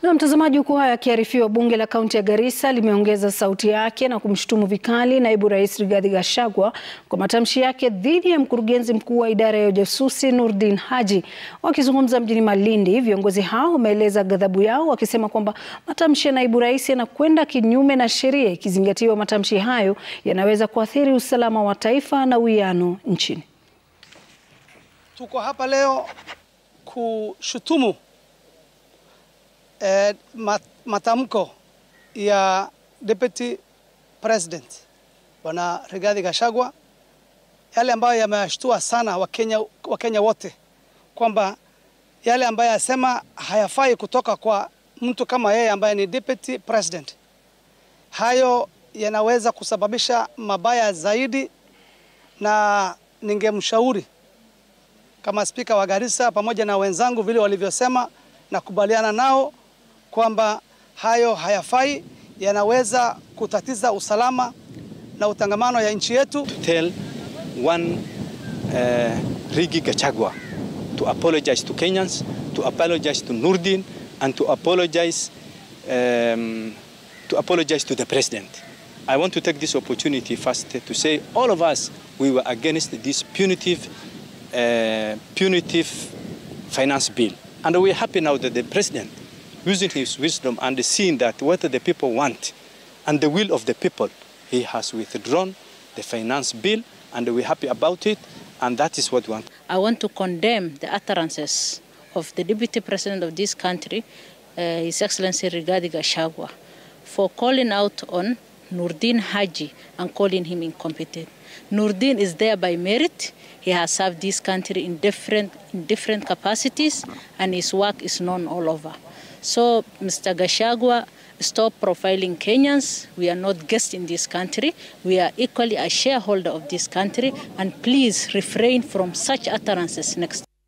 Na mtazamaji, huku haya akiarifiwa, bunge la kaunti ya Garissa limeongeza sauti yake na kumshutumu vikali naibu rais Rigathi Gachagua kwa matamshi yake dhidi ya mkurugenzi mkuu wa idara ya ujasusi Noordin Haji. Wakizungumza mjini Malindi, viongozi hao wameeleza ghadhabu yao wakisema kwamba matamshi ya naibu rais yanakwenda kinyume na sheria, ikizingatiwa matamshi hayo yanaweza kuathiri usalama wa taifa na uwiano nchini. Tuko hapa leo kushutumu eh, matamko ya Deputy President Bwana Rigathi Gachagua yale ambayo yamewashtua sana Wakenya, Wakenya wote kwamba yale ambayo yasema hayafai kutoka kwa mtu kama yeye ambaye ni Deputy President. Hayo yanaweza kusababisha mabaya zaidi, na ningemshauri kama spika wa Garissa pamoja na wenzangu vile walivyosema, na kubaliana nao kwamba hayo hayafai, yanaweza kutatiza usalama na utangamano ya nchi yetu. To tell one uh, Rigathi Gachagua to apologize to Kenyans, to apologize to Noordin and to apologize um, to apologize to the president. I want to take this opportunity first to say all of us we were against this punitive uh, punitive finance bill and we're happy now that the president using his wisdom and seeing that what the people want and the will of the people, he has withdrawn the finance bill and we're happy about it and that is what we want. I want to condemn the utterances of the Deputy President of this country, uh, His Excellency Rigathi Gachagua, for calling out on Noordin Haji and calling him incompetent. Noordin is there by merit. He has served this country in different, in different capacities and his work is known all over. So, Mr. Gachagua, stop profiling Kenyans. We are not guests in this country. We are equally a shareholder of this country. And please refrain from such utterances next